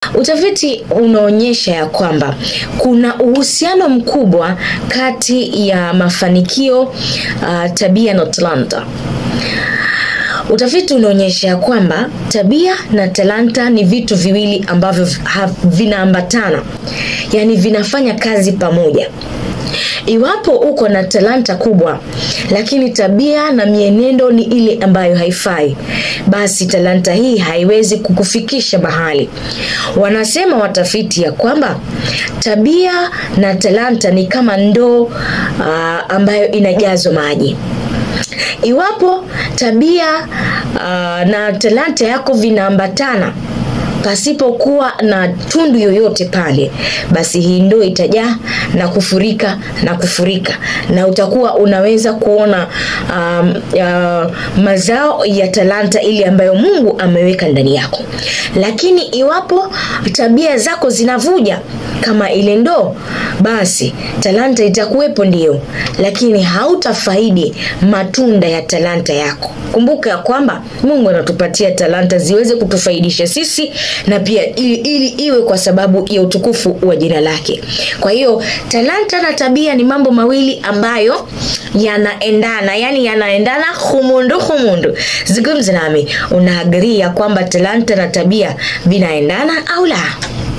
utafiti unaonyesha ya kwamba kuna uhusiano mkubwa kati ya mafanikio uh, tabia na talanta Utafiti unaonyesha ya kwamba tabia na talanta ni vitu viwili ambavyo ha- vinaambatana, yaani vinafanya kazi pamoja. Iwapo uko na talanta kubwa lakini tabia na mienendo ni ile ambayo haifai, basi talanta hii haiwezi kukufikisha mahali. Wanasema watafiti ya kwamba tabia na talanta ni kama ndoo uh, ambayo inajazwa maji iwapo tabia uh, na talanta yako vinaambatana pasipokuwa na tundu yoyote pale basi hii ndoo itajaa na kufurika na kufurika na utakuwa unaweza kuona um, uh, mazao ya talanta ile ambayo mungu ameweka ndani yako lakini iwapo tabia zako zinavuja kama ile ndoo basi talanta itakuwepo ndio lakini hautafaidi matunda ya talanta yako kumbuka ya kwamba mungu anatupatia talanta ziweze kutufaidisha sisi na pia ili, ili iwe kwa sababu ya utukufu wa jina lake kwa hiyo talanta na tabia ni mambo mawili ambayo yanaendana yani yanaendana humundu humundu zungumza nami unaagria kwamba talanta na tabia vinaendana au la